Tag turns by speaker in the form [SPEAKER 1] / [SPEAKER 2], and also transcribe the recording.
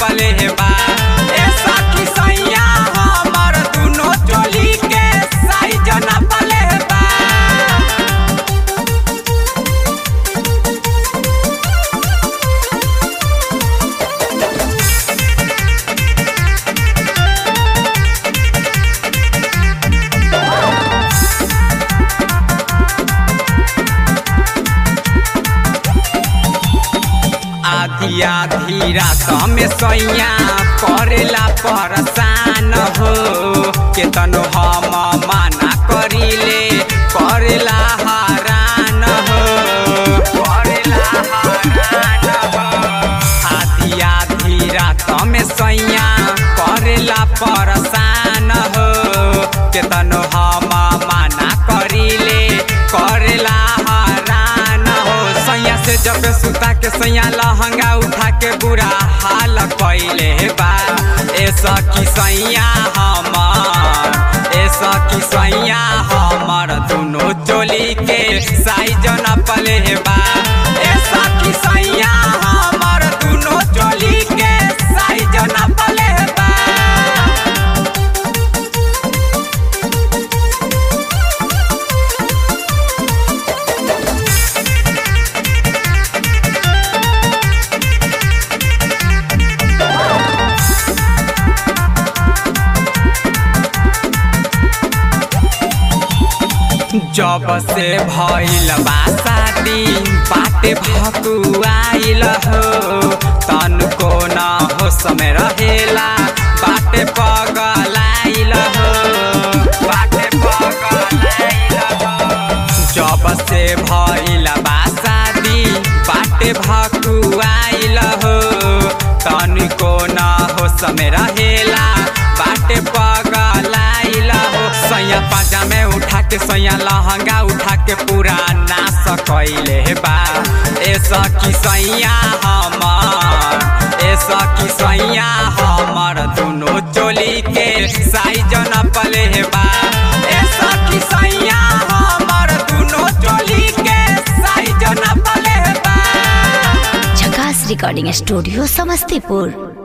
[SPEAKER 1] नपले बा ए सखी सैया हमर दुनो चोली के साइज नपले बा आधी आधी रात में सैया करेला परेशान हो केतनो हम माना करिले करेला हरान हो करेला हरान हो आधी आधी रात में सैया करेला परेशान हो केतनो हम माना करिले करेला हरान हो सैया से जब सुता के सैया लहंगा उठा के बुरा हाल कैले बा ए सखी सैया हमर ए सखी सैया हमर दुनो चोली के साइज नपले बा ए सखी सैया हमर दुनो चोली के साइज नपले बा जब से भइल बा शादी बाटे भकुआइल हो तनको न हो समय रहेला बाटे पगलाइल हो बाटे पगलाइल हो जब से भइल बा शादी बाटे भकुआइल हो तनको न हो समय रहेला बाटे पगलाइल हो सैया पाजा में उठा के सैया लहंगा उठा के पूरा नाश कैले बा ए सखी सैया हमर ए सखी सैया हमर दुनो चोली के साइज नपले बा ए सखी सैया हमर दुनो चोली के साइज नपले बा
[SPEAKER 2] झकास रिकॉर्डिंग स्टूडियो समस्तीपुर